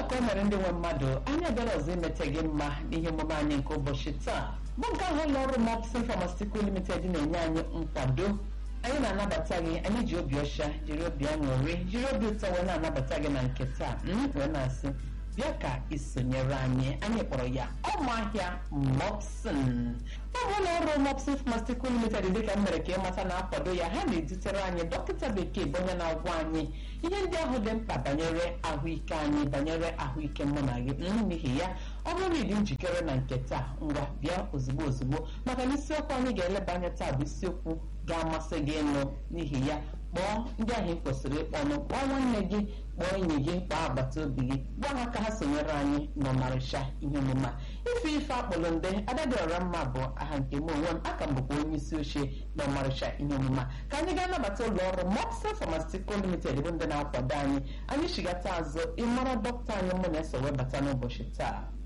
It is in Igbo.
ka ọ mere ndị nwe mmadụ anyị abịara ọzọ imete gị mma n'ihe omume anyị nke ụbọchị taa bụ nke ahụ ụlọ ọrụ Mopsin Pharmaceutical Limited na-enye anyị nkwado anyị na-anabata gị anyị ji obi ọcha jiri obi aṅụrị jiri obi ụtọ wee na-anabata gị na nke taa m wee na-asị bịa ka isonyere anyị anyị kpọrọ ya ọmụahịa Mopsin ọ bụ ụlọ ọrụ Mopsin Pharmaceutical Limited dịka m mere ka ịmata na-akwado ya ha na-edutere anyị dọkịta bekee bụ onye na-agwa anyị ihe ndị ahụ dị mkpa banyere ahụike anyị banyere ahụike mụ na gị n'ihi ya ọ bụrụ ịdị njikere na nke taa ngwa bịa ozugbo ozugbo maka na isiokwu anyị ga-eleba anya taa bụ isiokwu ga-amasị gị ịnụ n'ihi ya kpọọ ndị ahụ ị kwesịrị ịkpọnụ kpọọ nwanne gị kpọọ enyi gị kpọọ agbata obi gị gwa ha ka ha sonyere anyị n'ọmarịcha ihe omume a ife ife akpọrọ nde adadịọra mma bụ aha nke m onwe m aka m bụkwa onye isi oche n'ọmarịcha ihe omume a ka anyị gaa nabata ụlọ ọrụ Mopsin Pharmaceutical Limited bụ ndị na-akwado anyị anyị chigata azụ ịmara dọkịta anyị mụ na-eso webata n'ụbọchị taa